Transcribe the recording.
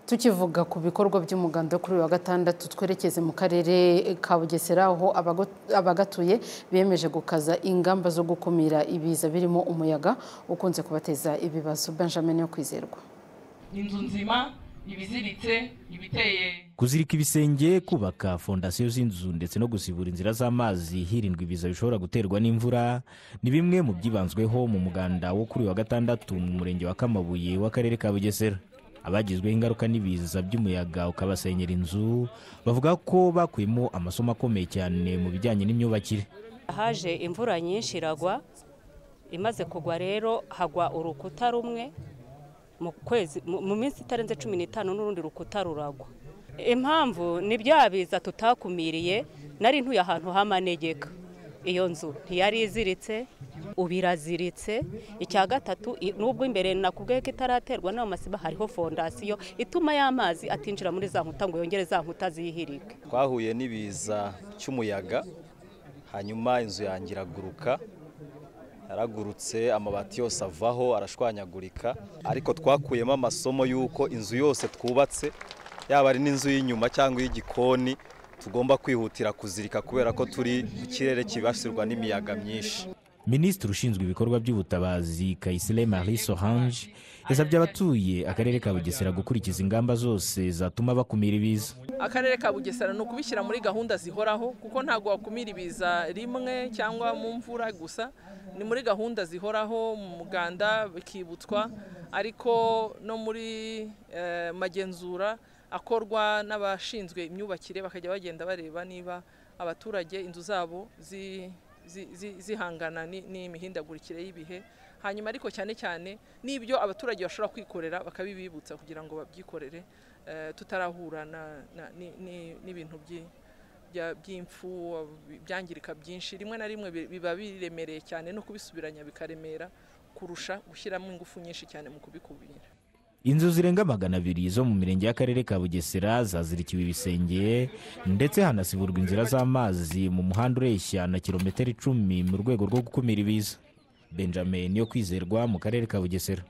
tukivuga ku bikorwa by'umuganda kuri uyu wa gatandatu twerekeze mu karere ka bugesera aho abagatuye bemeje gukaza ingamba zo gukumira ibiza birimo umuyaga ukunze kubateza ibibazo benjamin yo kwizerwa inzu nzima ibiziritse ibiteye kuzirika ibisenge kubaka fondasiyo z'inzu ndetse no gusibura inzira z'amazi hirindwa ibiza bishobora guterwa n'imvura ni bimwe mu byibanzweho mu muganda wo kuri wa gatandatu mu murenge wa kamabuye w'akarere ka bugesera abagizweho ingaruka n'ibiza by'umuyaga ukabasenyera inzu bavuga ko bakuyemo amasomo akomeye cyane mu bijyanye n'imyubakire haje imvura nyinshi iragwa imaze kugwa rero hagwa urukuta rumwe mu kwezi mu minsi itarenze cumi n'itanu n'urundi rukuta ruragwa impamvu ni bya biza tutakumiriye nari ntuye ahantu h'amanegeka iyo nzu ntiyari iziritse ubu iraziritse icya gatatu n'ubwo imbere nakubwiye ko itaraterwa n'ayo masiba hariho fondasiyo ituma y'amazi atinjira muri za nkuta ngo yongere za nkuta zihirike twahuye n'ibiza cy'umuyaga hanyuma inzu yanjye iraguruka yaragurutse amabati yose avaho arashwanyagurika ariko twakuyemo amasomo y'uko inzu yose twubatse yaba ari n'inzu y'inyuma cyangwa iy'igikoni tugomba kwihutira kuzirika kubera ko turi ku kirere kibasirwa n'imiyaga myinshi minisitiri ushinzwe ibikorwa by'ubutabazi kayisire marie sorange yasabye abatuye akarere ka bugesera gukurikiza ingamba zose zatuma bakumira ibiza akarere ka bugesera ni ukubishyira muri gahunda zihoraho kuko ntabwo wakumira ibiza rimwe cyangwa mu mvura gusa ni muri gahunda zihoraho mu muganda bikibutswa ariko no muri magenzura akorwa n'abashinzwe imyubakire bakajya bagenda bareba niba abaturage inzu zabo zi zihangana n'imihindagurikire y'ibihe hanyuma ariko cyane cyane n'ibyo abaturage bashobora kwikorera bakabibibutsa kugira ngo babyikorere tutarahura n'ibintu by'imfu byangirika byinshi rimwe na rimwe biba biremereye cyane no kubisubiranya bikaremera kurusha gushyiramo ingufu nyinshi cyane mu kubikubira inzu zirenga magana abiri zo mu mirenge y'akarere ka bugesera zazirikiwe ibisenge ndetse hanasiburwa inzira z'amazi mu muhanda ureshya na kilometero icumi mu rwego rwo gukumira ibiza benjamin yo kwizerwa mu karere ka bugesera